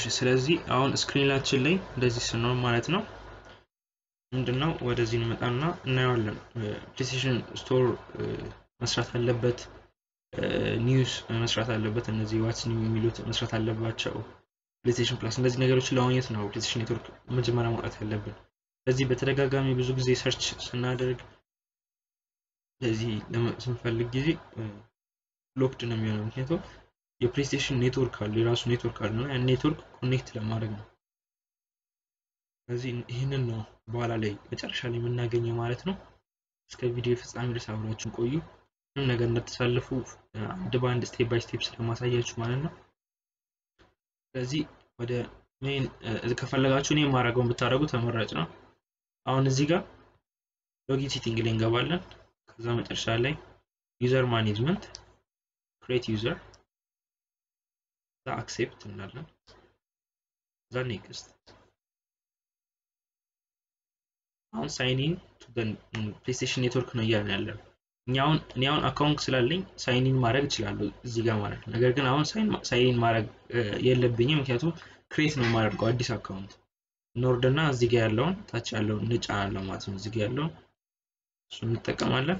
ስለዚህ አሁን ስክሪናችን ላይ እንደዚህ ስንሆን ማለት ነው ምንድነው ወደዚህ እንመጣና እናየዋለን። ፕሌስቴሽን ስቶር መስራት አለበት፣ ኒውስ መስራት አለበት፣ እነዚህ ዋትስ ኒው የሚሉት መስራት አለባቸው። ፕሌስቴሽን ፕላስ እነዚህ ነገሮችን ለማግኘት ነው ፕሌስቴሽን ኔትወርክ መጀመሪያ ማውጣት ያለብን። ስለዚህ በተደጋጋሚ ብዙ ጊዜ ሰርች ስናደርግ ለዚህ ስንፈልግ ጊዜ ሎክድ ነው የሚሆነው። ምክንያቱም የፕሌስቴሽን ኔትወርክ አለ የራሱ ኔትወርክ አለ እና ያን ኔትወርክ ኮኔክት ለማድረግ ነው። ስለዚህ ይህንን ነው በኋላ ላይ መጨረሻ ላይ የምናገኘው ማለት ነው። እስከ ቪዲዮ ፍጻሜ ድረስ አብራችሁን ቆዩ። ምንም ነገር እንዳትሳልፉ አንድ በአንድ ስቴፕ ባይ ስቴፕ ስለማሳያችሁ ማለት ነው። ስለዚህ ወደ ሜን ከፈለጋችሁ እኔ የማደርገውን ብታደርጉ ተመራጭ ነው። አሁን እዚህ ጋር ሎጊን ሴቲንግ ላይ እንገባለን። ከዛ መጨረሻ ላይ ዩዘር ማኔጅመንት ክሬት ዩዘር እዛ አክሴፕት እንላለን። እዛ ኔክስት አሁን ሳይኒን ቱ ፕሌስቴሽን ኔትወርክ ነው እያልን ያለን እኛ አሁን እኔ አሁን አካውንት ስላለኝ ሳይኒን ማድረግ እችላለሁ እዚህ ጋር ማለት ነው። ነገር ግን አሁን ሳይኒን ማድረግ የለብኝም ምክንያቱም ክሬት ነው የማደርገው አዲስ አካውንት ኖርድና እዚህ ጋር ያለውን ታች ያለውን እንጫናለን ማለት ነው። እዚህ ጋር ያለውን እሱ እንጠቀማለን።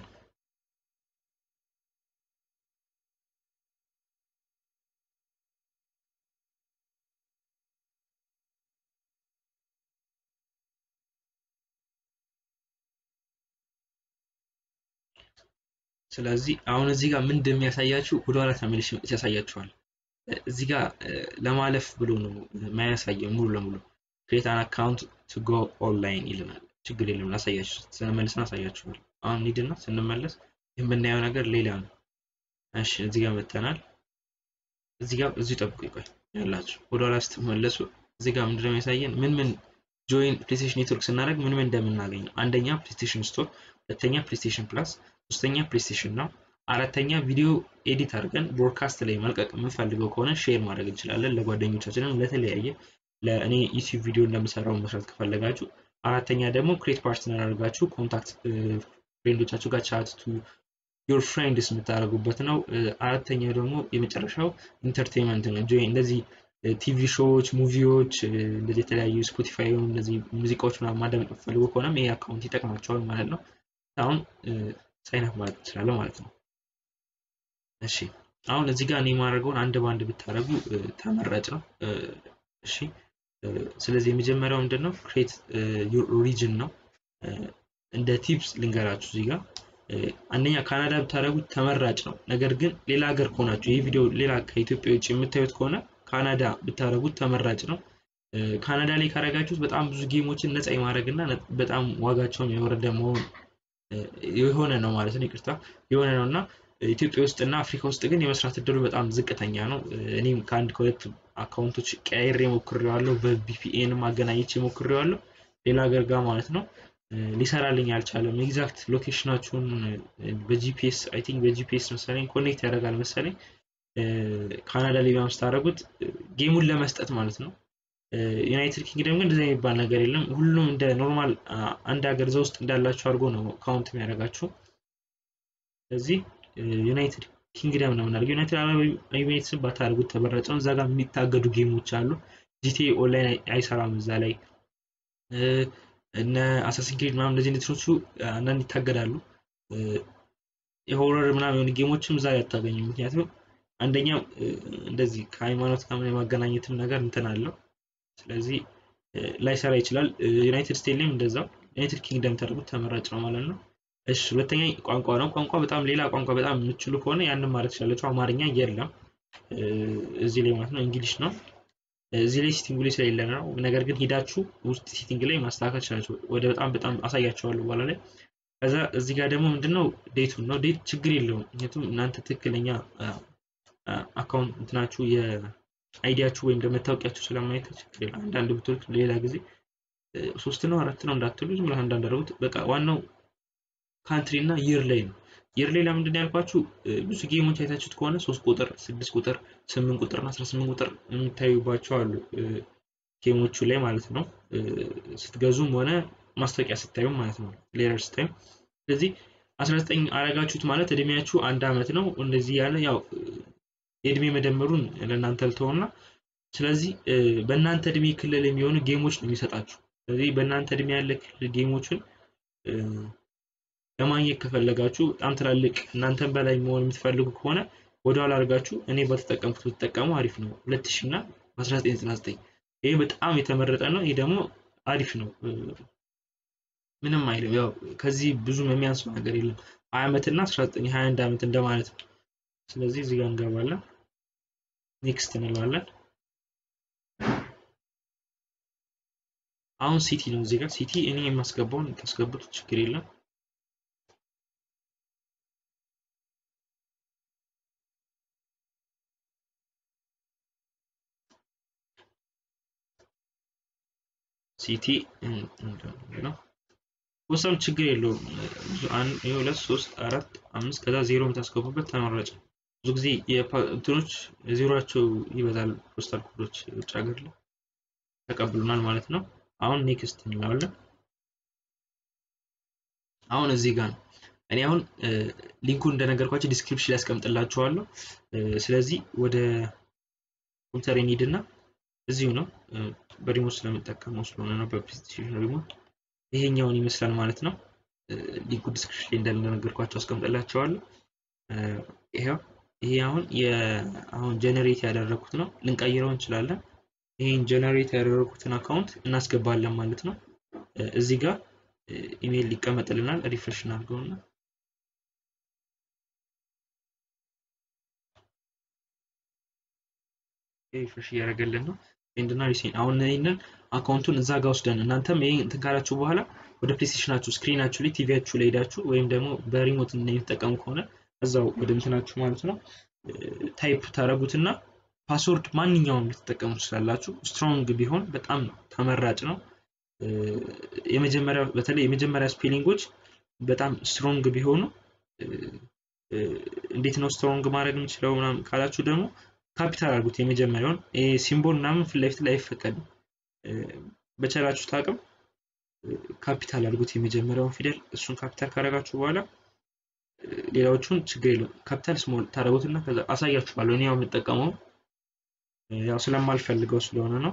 ስለዚህ አሁን እዚህ ጋር ምን እንደሚያሳያችሁ ወደኋላ ተመልሼ ያሳያችኋል። እዚህ ጋር ለማለፍ ብሎ ነው የማያሳየው ሙሉ ለሙሉ ክሬት አን አካውንት ቱ ጎ ኦንላይን ይልናል። ችግር የለም ላሳያችሁ፣ ስንመለስን አሳያችኋል። አሁን ኒድና ስንመለስ የምናየው ነገር ሌላ ነው። እሺ እዚህ ጋር መተናል። እዚህ ጋር እዚሁ ጠብቁ ይቆይ ያላችሁ ወደኋላ ስትመለሱ እዚህ ጋር ምንድነው የሚያሳየን ምን ምን ጆይን ፕሌስቴሽን ኔትወርክ ስናደርግ ምን ምን እንደምናገኝ ነው። አንደኛ ፕሌስቴሽን ስቶር፣ ሁለተኛ ፕሌስቴሽን ፕላስ፣ ሶስተኛ ፕሌስቴሽን ነው። አራተኛ ቪዲዮ ኤዲት አድርገን ብሮድካስት ላይ መልቀቅ የምንፈልገው ከሆነ ሼር ማድረግ እንችላለን ለጓደኞቻችንም ለተለያየ ለእኔ ዩቲዩብ ቪዲዮ እንደምሰራው መስራት ከፈለጋችሁ። አራተኛ ደግሞ ክሬት ፓርትነር አድርጋችሁ ኮንታክት ፍሬንዶቻችሁ ጋር ቻት ቱ ዮር ፍሬንድስ የምታደርጉበት ነው። አራተኛው ደግሞ የመጨረሻው ኢንተርቴንመንት ነው። ጆይ እንደዚህ ቲቪ ሾዎች፣ ሙቪዎች እንደዚህ የተለያዩ ስፖቲፋይ እንደዚህ ሙዚቃዎች ምናምን ማዳመጥ የምትፈልጉ ከሆነም ይሄ አካውንት ይጠቅማቸዋል ማለት ነው። አሁን ሳይን አፕ ማለት ትችላለህ ማለት ነው። እሺ አሁን እዚህ ጋር እኔ የማደርገውን አንድ በአንድ ብታደርጉ ተመራጭ ነው። እሺ ስለዚህ የመጀመሪያው ምንድን ነው ክሬት ሪጅን ነው። እንደ ቲፕስ ልንገራችሁ እዚህ ጋር አንደኛ ካናዳ ብታደርጉት ተመራጭ ነው። ነገር ግን ሌላ ሀገር ከሆናችሁ ይህ ቪዲዮ ሌላ ከኢትዮጵያ ውጭ የምታዩት ከሆነ ካናዳ ብታደርጉት ተመራጭ ነው። ካናዳ ላይ ካረጋችሁት በጣም ብዙ ጌሞችን ነፃ የማድረግ እና በጣም ዋጋቸውን የወረደ መሆን የሆነ ነው ማለት ነው። ይቅርታ የሆነ ነው እና ኢትዮጵያ ውስጥ እና አፍሪካ ውስጥ ግን የመስራት እድሉ በጣም ዝቅተኛ ነው። እኔም ከአንድ ከሁለት አካውንቶች ቀያይሬ ሞክሬዋለሁ። በቪፒኤንም አገናኝቼ ሞክሬዋለሁ ሌላ ሀገር ጋር ማለት ነው። ሊሰራልኝ አልቻለም። ኤግዛክት ሎኬሽናችሁን በጂፒኤስ አይ ቲንክ በጂፒኤስ መሰለኝ ኮኔክት ያደርጋል መሰለኝ ካናዳ ላይ በምስታደረጉት ጌሙን ለመስጠት ማለት ነው። ዩናይትድ ኪንግደም ግን እንደዚህ የሚባል ነገር የለም። ሁሉም እንደ ኖርማል አንድ ሀገር እዛ ውስጥ እንዳላችሁ አድርጎ ነው ካውንት የሚያደርጋችሁ። ስለዚህ ዩናይትድ ኪንግደም ነው የምናደርገው። ዩናይትድ አረብ ኤሚሬትስን ባታደርጉት ተመራጭ ነው። እዛ ጋር የሚታገዱ ጌሞች አሉ። ጂቲኤ ኦንላይን አይሰራም እዛ ላይ እነ አሳሲን ክሪድ ምናምን እንደዚህ እንትኖቹ አንዳንድ ይታገዳሉ። የሆረር ምናምን የሆኑ ጌሞችም እዛ ላይ አታገኙም። ምክንያቱም አንደኛ እንደዚህ ከሃይማኖት ጋር የማገናኘትም ነገር እንትን አለው። ስለዚህ ላይሰራ ይችላል። ዩናይትድ ስቴትስ ላይም እንደዛው ዩናይትድ ኪንግደም ተደርጉት ተመራጭ ነው ማለት ነው። እሺ ሁለተኛ ቋንቋ ነው። ቋንቋ በጣም ሌላ ቋንቋ በጣም የምችሉ ከሆነ ያንን ማለት ትችላላችሁ። አማርኛ የለም እዚህ ላይ ማለት ነው። እንግሊሽ ነው እዚህ ላይ ሴቲንግ ላይ ስለሌለ ነው። ነገር ግን ሂዳችሁ ውስጥ ሴቲንግ ላይ ማስተካከል ትችላላችሁ። ወደ በጣም በጣም አሳያቸዋለሁ በኋላ ላይ። ከዛ እዚህ ጋር ደግሞ ምንድነው ዴቱን ነው። ዴት ችግር የለውም ምክንያቱም እናንተ ትክክለኛ አካውንት እንትናችሁ የአይዲያችሁ ወይም መታወቂያችሁ ስለማየት ችግር የለም። አንዳንድ ብትወልክ ሌላ ጊዜ ሶስት ነው አራት ነው እንዳትሉ ዝም ብለህ አንዳንድ አደረጉት። በቃ ዋናው ካንትሪ እና ይር ላይ ነው። ይር ላይ ለምንድን ያልኳችሁ ብዙ ጌሞች አይታችሁት ከሆነ ሶስት ቁጥር፣ ስድስት ቁጥር፣ ስምንት ቁጥር እና አስራ ስምንት ቁጥር የሚታዩባቸው አሉ ጌሞቹ ላይ ማለት ነው። ስትገዙም ሆነ ማስታወቂያ ስታዩ ማለት ነው ሌረር ስታዩ። ስለዚህ አስራ ዘጠኝ አረጋችሁት ማለት እድሜያችሁ አንድ አመት ነው። እንደዚህ ያለ ያው የእድሜ መደመሩን ለእናንተ ልተውና ስለዚህ በእናንተ እድሜ ክልል የሚሆኑ ጌሞች ነው የሚሰጣችሁ። ስለዚህ በእናንተ እድሜ ያለ ክልል ጌሞችን ለማግኘት ከፈለጋችሁ በጣም ትላልቅ እናንተን በላይ መሆን የምትፈልጉ ከሆነ ወደኋላ አድርጋችሁ እኔ በተጠቀምኩት ብትጠቀሙ አሪፍ ነው። 2000 እና 1999 ይሄ በጣም የተመረጠ ነው። ይሄ ደግሞ አሪፍ ነው። ምንም አይልም። ያው ከዚህ ብዙም የሚያንሰው ነገር የለም። 20 ዓመት እና 19 21 ዓመት እንደማለት ነው። ስለዚህ እዚህ ጋር እንገባለን። ኔክስት እንለዋለን። አሁን ሲቲ ነው እዚህ ጋር ሲቲ እኔ የማስገባውን ታስገቡት ችግር የለም። ሲቲ ነው ወሰን ችግር የለውም። አንድ ሁለት ሶስት አራት አምስት ከዛ ዜሮ የምታስገቡበት ተመራጭ ነው። ብዙ ጊዜ እንትኖች ዜሮቸው ይበዛል። ፖስታል ኮዶች ውጭ ሀገር ላይ ተቀብሉናል ማለት ነው። አሁን ኔክስት እንለዋለን። አሁን እዚህ ጋር ነው። እኔ አሁን ሊንኩን እንደነገርኳቸው ዲስክሪፕሽን ላይ ያስቀምጥላችኋለሁ። ስለዚህ ወደ ኮምፒውተር ሄድና እዚሁ ነው በሪሞት ስለምጠቀመው ስለሆነ ነው በፕሌይስቴሽን ሪሞት ይሄኛውን ይመስላል ማለት ነው። ሊንኩ ዲስክሪፕሽን ላይ እንደነገርኳቸው አስቀምጥላቸዋለሁ። ይሄው ይሄ አሁን አሁን ጀነሬት ያደረኩት ነው። ልንቀይረው እንችላለን። ይሄን ጀነሬት ያደረኩትን አካውንት እናስገባለን ማለት ነው። እዚህ ጋር ኢሜይል ሊቀመጥልናል። ሪፍሬሽ እናድርገውና ሪፍሬሽ እያደረገልን ነው። ኤንድና ሪሴን አሁን ይህንን አካውንቱን እዛ ጋር ወስደን እናንተም ይሄን እንትን ካላችሁ በኋላ ወደ ፕሌይስቴሽናችሁ ስክሪናችሁ ላይ ቲቪያችሁ ላይ ሄዳችሁ ወይም ደግሞ በሪሞት የሚጠቀሙ ከሆነ እዛው ወደ እንትናችሁ ማለት ነው ታይፕ ታደረጉትና ፓስወርድ ማንኛውም ልትጠቀሙ ትችላላችሁ። ስትሮንግ ቢሆን በጣም ተመራጭ ነው። የመጀመሪያ በተለይ የመጀመሪያ ስፔሊንጎች በጣም ስትሮንግ ቢሆኑ እንዴት ነው ስትሮንግ ማድረግ የምችለው ምናምን ካላችሁ ደግሞ ካፒታል አድርጉት። የመጀመሪያውን ሲምቦል ምናምን ፊት ለፊት ላይ አይፈቀድም። በቻላችሁት አቅም ካፒታል አድርጉት የመጀመሪያውን ፊደል። እሱን ካፒታል ካደረጋችሁ በኋላ ሌላዎቹን ችግር የለውም ካፒታል ስሞል ታደረጉትና ከዛ አሳያችኋለሁ። እኔ ያው የምጠቀመው ያው ስለማልፈልገው ስለሆነ ነው።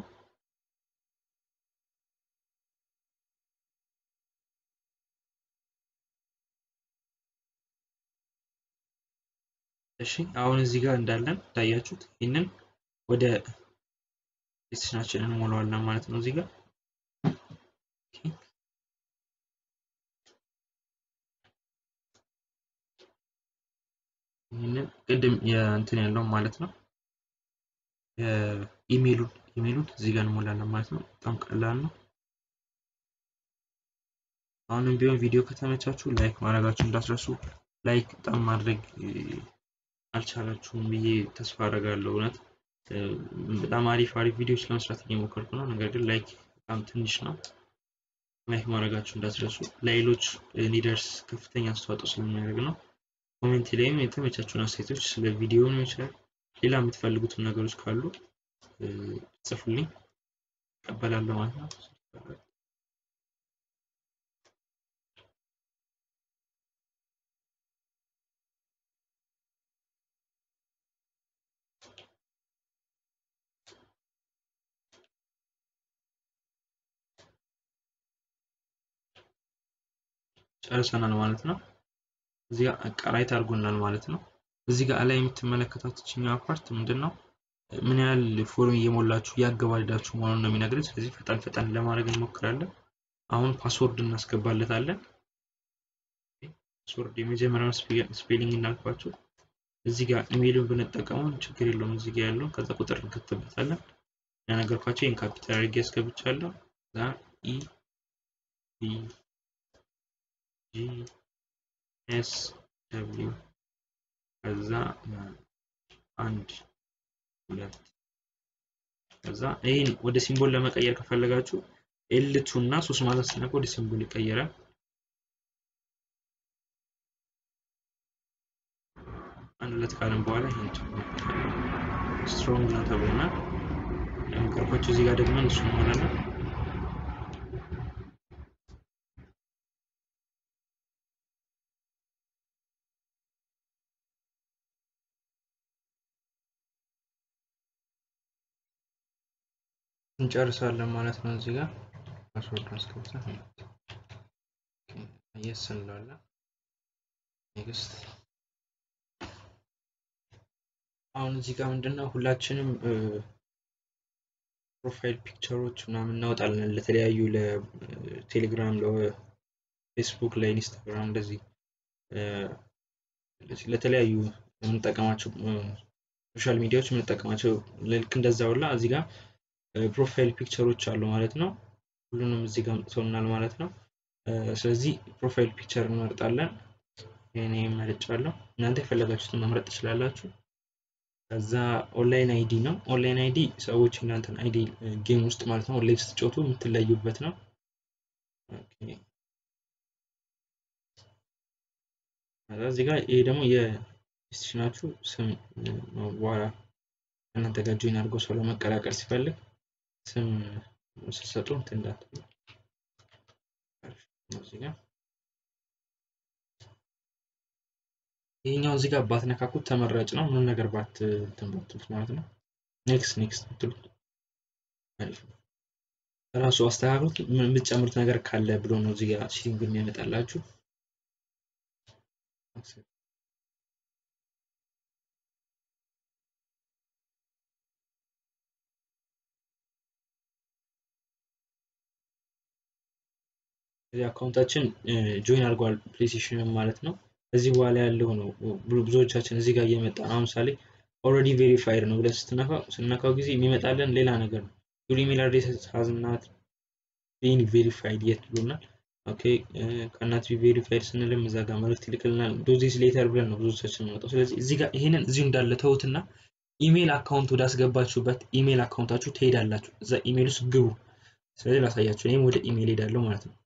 እሺ አሁን እዚህ ጋር እንዳለን እንዳያችሁት ይህንን ወደ ሴሽናችን እንሞላዋለን ማለት ነው። እዚህ ጋር ይህንን ቅድም የእንትን ያለው ማለት ነው ኢሜሉን ኢሜሉን እዚህ ጋር እንሞላለን ማለት ነው። በጣም ቀላል ነው። አሁንም ቢሆን ቪዲዮ ከተመቻችሁ ላይክ ማድረጋችሁ እንዳትረሱ። ላይክ በጣም ማድረግ አልቻላችሁም ብዬ ተስፋ አደርጋለሁ። እውነት በጣም አሪፍ አሪፍ ቪዲዮዎች ለመስራት እየሞከርኩ ነው። ነገር ግን ላይክ በጣም ትንሽ ነው። ላይክ ማድረጋችሁ እንዳትረሱ። ለሌሎች እንዲደርስ ከፍተኛ አስተዋጽኦ ስለሚያደርግ ነው። ኮሜንት ላይም የተመቻችሁን አስተያየቶች ስለ ቪዲዮ ነው ይችላል ሌላ የምትፈልጉትን ነገሮች ካሉ ጽፉልኝ፣ እቀበላለሁ ማለት ነው። ጨርሰናል ማለት ነው። እዚህ ጋር ቀራይት አድርጎናል ማለት ነው። እዚህ ጋር ላይ የምትመለከታት ችኛዋ ፓርት ምንድን ነው? ምን ያህል ፎርም እየሞላችሁ እያገባደዳችሁ መሆኑን ነው የሚነግረን። ስለዚህ ፈጣን ፈጣን ለማድረግ እንሞክራለን። አሁን ፓስወርድ እናስገባለታለን። ፓስወርድ የመጀመሪያውን ስፔሊንግ እናልኳቸው። እዚህ ጋር ኢሜይልን ብንጠቀመው ችግር የለውም። እዚህ ጋር ያለውን ከዛ ቁጥር እንከትበታለን። ያነገርኳቸው ይህን ካፒታል አድርጌ ያስገብቻለሁ። ዛ ኢ ቢ ጂ ኤስ ደብሊው ከዛ አንድ ሁለት ከዛ ይህን ወደ ሲምቦል ለመቀየር ከፈለጋችሁ ኤልቱ እና ሶስት ማለት ስነካ ወደ ሲምቦል ይቀየራል። አንድ ሁለት ካለን በኋላ ይህን ስትሮንግ ነው ተብለናል። ነገርኳቸው። እዚህ ጋር ደግሞ እሱ እንሞላለን። እንጨርሳለን ማለት ነው። እዚህ ጋር ፓስወርድ አስገብተን የስ እንላለን። ኔክስት አሁን እዚህ ጋር ምንድነው ሁላችንም ፕሮፋይል ፒክቸሮች ምናምን እናወጣለን ለተለያዩ ለቴሌግራም፣ ለፌስቡክ፣ ለኢንስታግራም እንደዚህ ለተለያዩ የምንጠቀማቸው ሶሻል ሚዲያዎች የምንጠቀማቸው ልክ እንደዛ ሁላ እዚህ ጋር ፕሮፋይል ፒክቸሮች አሉ ማለት ነው። ሁሉንም እዚህ ጋር አምጥቶናል ማለት ነው። ስለዚህ ፕሮፋይል ፒክቸር እንመርጣለን። እኔ መርጫለሁ። እናንተ የፈለጋችሁትን መምረጥ ትችላላችሁ። ከዛ ኦንላይን አይዲ ነው። ኦንላይን አይዲ ሰዎች እናንተን አይዲ ጌም ውስጥ ማለት ነው ኦንላይን ስትጫወቱ የምትለዩበት ነው። እዚህ ጋር ይሄ ደግሞ የኢንስቲትዩሽናችሁ ስም ነው። በኋላ እናንተ ጋር ጆይን አድርጎ ሰው ለመቀላቀል ሲፈልግ ስም ስትሰጡ እንትን እንዳትሉ እዚህ ጋር ይሄኛው እዚህ ጋር ባትነካኩት ተመራጭ ነው። ምንም ነገር ባት እንትን ባትሉት ማለት ነው። ኔክስት ኔክስት ብትሉት አሪፍ ነው። ራሱ አስተካክሉት። የምትጨምሩት ነገር ካለ ብሎ ነው እዚህ ጋር ሲቲንግ የሚያመጣላችሁ። እዚህ አካውንታችን ጆይን አድርጓል ፕሌይስቴሽን ማለት ነው። እዚህ በኋላ ያለው ነው ብዙዎቻችን እዚህ ጋር እየመጣ ነው። ምሳሌ ኦልሬዲ ቬሪፋይድ ነው ብለን ስትነካው ስነካው ጊዜ የሚመጣለን ሌላ ነገር ነው። ዩር ኢሜል አድሬስ ሃዝ ናት ቢን ቬሪፋይድ የት ብሎናል። ኦኬ ከናት ቢ ቬሪፋይድ ስንልም እዛ ጋር መልዕክት ይልክልናል። ዶዚስ ሌተር ብለን ነው ብዙዎቻችን የምንመጣው። ስለዚህ እዚህ ጋር ይሄንን እዚሁ እንዳለ ተውትና ኢሜል አካውንት ወዳስገባችሁበት ኢሜል አካውንታችሁ ትሄዳላችሁ። እዛ ኢሜል ውስጥ ግቡ። ስለዚህ ላሳያችሁ። እኔም ወደ ኢሜል ሄዳለሁ ማለት ነው።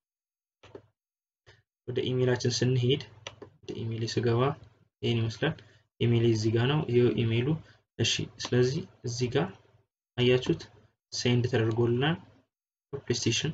ወደ ኢሜላችን ስንሄድ ወደ ኢሜል ስገባ ይሄን ይመስላል። ኢሜል እዚህ ጋር ነው። ይሄው ኢሜሉ። እሺ፣ ስለዚህ እዚህ ጋር አያችሁት ሴንድ ተደርጎልናል ፕሌይስቴሽን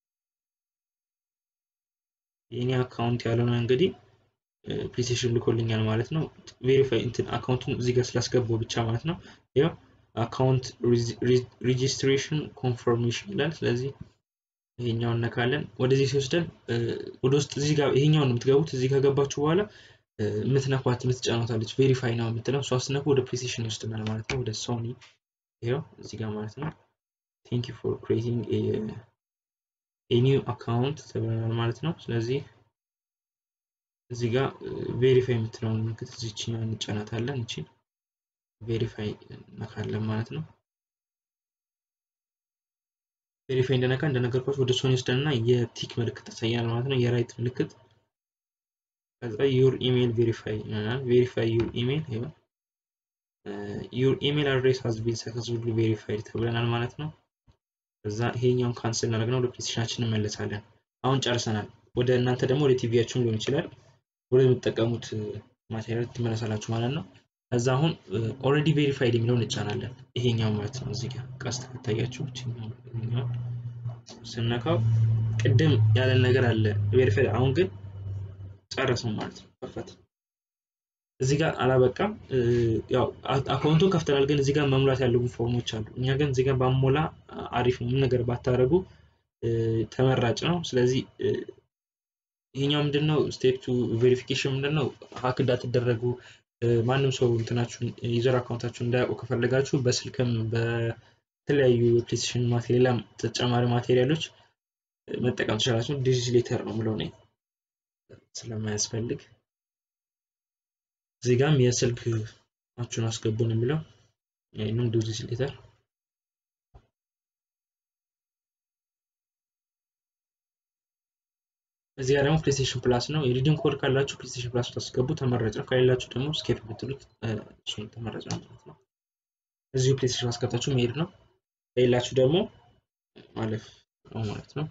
የኔ አካውንት ያልሆነ እንግዲህ ፕሌይስቴሽን ልኮልኛል ማለት ነው። ቬሪፋይ እንትን አካውንቱን እዚህ ጋር ስላስገባው ብቻ ማለት ነው። ያው አካውንት ሬጂስትሬሽን ኮንፈርሜሽን ይላል። ስለዚህ ይሄኛውን ነካለን። ወደዚህ ሲወስደን ወደ ውስጥ እዚህ ጋር ይሄኛውን የምትገቡት እዚህ ከገባችሁ በኋላ የምትነኳት የምትጫኗታለች ቬሪፋይ ነው የምትለው እሷ ስትነኩ ወደ ፕሌይስቴሽን ይወስድናል ማለት ነው። ወደ ሶኒ ይኸው እዚህ ጋር ማለት ነው። ቴንክ ዩ ፎር ክሬቲንግ የኒው አካውንት ተብለናል ማለት ነው። ስለዚህ እዚህ ጋር ቬሪፋይ የምትለውን ምልክት እዚችኛው እንጫናታለን። እቺን ቬሪፋይ ነካለን ማለት ነው። ቬሪፋይ እንደነካ እንደነገርኳችሁ ወደ ሶኒ ወስደንና የቲክ ምልክት ያሳያል ማለት ነው። የራይት ምልክት ከዛ ዩር ኢሜል ቬሪፋይ ይሆናል። ቬሪፋይ ዩር ኢሜል ይኸው ዩር ኢሜል አድሬስ ሃዝ ቢን ሰክሰስፉሊ ቬሪፋይድ ተብለናል ማለት ነው። ከዛ ይሄኛውን ካንስል እናደርግና ወደ ፕሌይስቴሽናችን እንመለሳለን። አሁን ጨርሰናል። ወደ እናንተ ደግሞ ወደ ቲቪያችሁም ሊሆን ይችላል ወደ የምትጠቀሙት ማቴሪያል ትመለሳላችሁ ማለት ነው። ከዛ አሁን ኦልሬዲ ቬሪፋይድ የሚለውን እንጫናለን። ይሄኛው ማለት ነው። እዚህ ጋር ቀስት ከታያችሁ ስነካው ቅድም ያለን ነገር አለ ቬሪፋይድ። አሁን ግን ጨረስን ማለት ነው። ከፈት እዚህ ጋር አላበቃም። ያው አካውንቱን ከፍተናል፣ ግን እዚህ ጋር መሙላት ያለብን ፎርሞች አሉ። እኛ ግን እዚህ ጋር ባሞላ አሪፍ ነው። ምን ነገር ባታደርጉ ተመራጭ ነው። ስለዚህ ይሄኛው ምንድነው ስቴፕ ቱ ቬሪፊኬሽን ምንድነው ሀክ እንዳትደረጉ ማንም ሰው እንትናችሁን ዩዘር አካውንታችሁን እንዳያውቁ ከፈለጋችሁ በስልክም በተለያዩ ፕሌይስቴሽን ሌላም ተጨማሪ ማቴሪያሎች መጠቀም ትችላላችሁ። ዲዚዝ ሌተር ነው ምለው እኔ ስለማያስፈልግ እዚህ ጋም የስልክ አችሁን አስገቡ ነው የሚለው ይህንም ዲዚዝ ሌተር እዚህ ጋር ደግሞ ፕሌይስቴሽን ፕላስ ነው። የሪዲንግ ኮድ ካላችሁ ፕሌይስቴሽን ፕላስ ታስገቡ ተመራጭ ነው። ከሌላችሁ ደግሞ ስኬፕ ብትሉት እሱን ተመራጭ ነው ማለት ነው። እዚሁ ፕሌይስቴሽን አስገብታችሁ መሄድ ነው። ከሌላችሁ ደግሞ ማለፍ ነው ማለት ነው።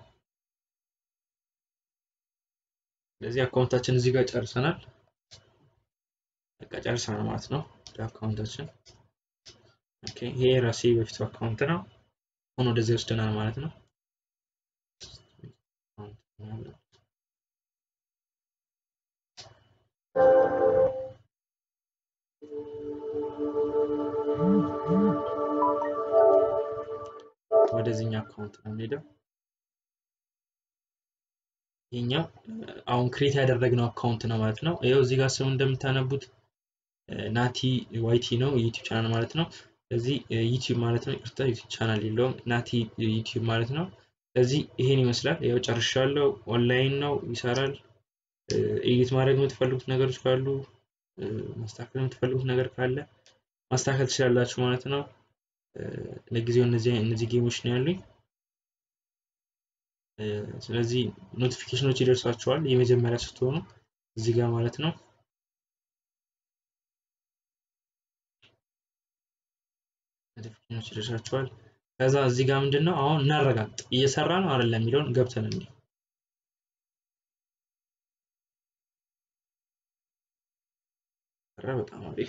ስለዚህ አካውንታችን እዚህ ጋር ጨርሰናል። በቃ ጨርሰናል ማለት ነው። አካውንታችን ኦኬ። ይሄ ራሴ በፊቱ አካውንት ነው። አሁን ወደዚህ ወስደናል ማለት ነው። ወደዚህኛው አካውንት ነው የምንሄደው። ይህኛው አሁን ክሬት ያደረግነው አካውንት ነው ማለት ነው። ይኸው እዚህ ጋር ስሙ እንደምታነቡት ናቲ ዋይቲ ነው ዩቲዩብ ቻናል ማለት ነው። ስለዚህ ዩቲዩብ ማለት ነው። ይቅርታ ዩቲዩብ ቻናል የለውም ናቲ ዩቲዩብ ማለት ነው። ስለዚህ ይሄን ይመስላል። ያው ጨርሻለሁ። ኦንላይን ነው ይሰራል። ኤዲት ማድረግ የምትፈልጉት ነገሮች ካሉ ማስተካከል የምትፈልጉት ነገር ካለ ማስተካከል ትችላላችሁ ማለት ነው። ለጊዜው እነዚህ እነዚህ ጌሞች ነው ያሉኝ። ስለዚህ ኖቲፊኬሽኖች ይደርሷቸዋል የመጀመሪያ ስትሆኑ እዚህ ጋር ማለት ነው። ኖቲፊኬሽኖች ይደርሳቸዋል። ከዛ እዚህ ጋር ምንድን ነው አሁን እናረጋግጥ እየሰራ ነው አይደለም የሚለውን ገብተን እንዲ በጣም አሪፍ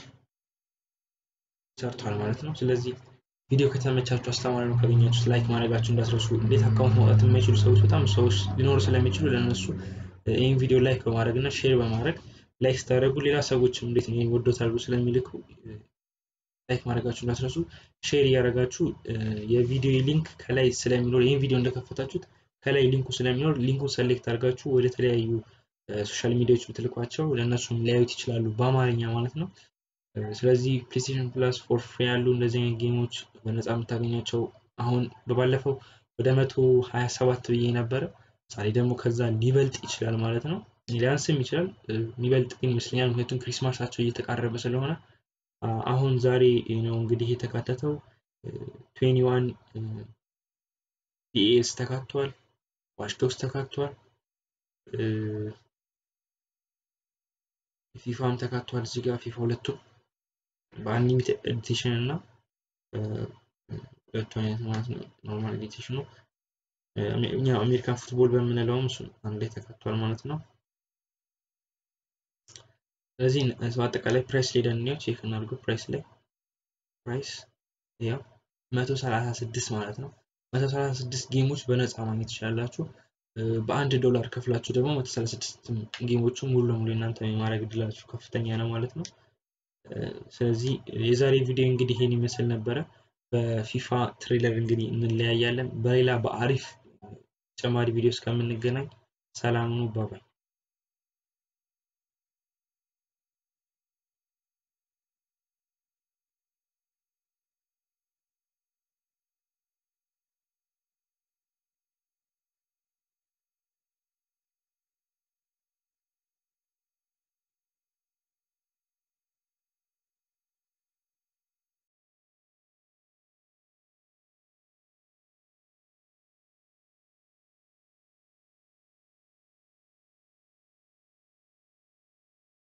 ሰርቷል ማለት ነው። ስለዚህ ቪዲዮ ከተመቻችሁ አስተማሪ ነው ካገኛችሁት ላይክ ማድረጋችሁ እንዳትረሱ። እንዴት አካውንት ማውጣት የማይችሉ ሰዎች በጣም ሰዎች ሊኖሩ ስለሚችሉ ለእነሱ ይህን ቪዲዮ ላይክ በማድረግ እና ሼር በማድረግ ላይክ ስታደርጉ ሌላ ሰዎችም እንዴት ነው ወዶታል ስለሚልኩ ላይክ ማድረጋችሁ እንዳትረሱ። ሼር እያደረጋችሁ የቪዲዮ ሊንክ ከላይ ስለሚኖር ይህን ቪዲዮ እንደከፈታችሁት ከላይ ሊንኩ ስለሚኖር ሊንኩን ሰሌክት አድርጋችሁ ወደ ተለያዩ ሶሻል ሚዲያዎች ብትልኳቸው ለእነሱም ሊያዩት ይችላሉ በአማርኛ ማለት ነው። ስለዚህ ፕሌስቴሽን ፕላስ ፎር ፍሪ ያሉ እንደዚህ አይነት ጌሞች በነፃ የምታገኛቸው አሁን በባለፈው ወደ መቶ ሀያ ሰባት ብዬ ነበረ። ዛሬ ደግሞ ከዛ ሊበልጥ ይችላል ማለት ነው። ሊያንስም ይችላል የሚበልጥ ግን ይመስለኛል። ምክንያቱም ክሪስማሳቸው እየተቃረበ ስለሆነ አሁን ዛሬ ነው እንግዲህ የተካተተው ትዌንቲ ዋን ዲኤስ ተካቷል፣ ዋሽዶክስ ተካቷል፣ ፊፋም ተካቷል። እዚህ ጋር ፊፋ ሁለቱም በአንሊሚትድ ኤዲሽን እና ሁለቱ አይነት ማለት ነው። ኖርማል ኤዲሽኑ እኛ አሜሪካን ፉትቦል በምንለውም እሱ አንድ ላይ ተካቷል ማለት ነው። ስለዚህ በአጠቃላይ ፕራይስ ላይ ደንኛው ቼክ እናድርገው። ፕራይስ ላይ ፕራይስ ያው መቶ ሰላሳ ስድስት ማለት ነው። መቶ ሰላሳ ስድስት ጌሞች በነፃ ማግኘት ትችላላችሁ። በአንድ ዶላር ከፍላችሁ ደግሞ መቶ ሰላሳ ስድስት ጌሞቹ ሙሉ ለሙሉ እናንተ የማድረግ እድላችሁ ከፍተኛ ነው ማለት ነው። ስለዚህ የዛሬ ቪዲዮ እንግዲህ ይሄን ይመስል ነበረ። በፊፋ ትሬለር እንግዲህ እንለያያለን። በሌላ በአሪፍ ተጨማሪ ቪዲዮ እስከምንገናኝ ሰላም ነው። ባባይ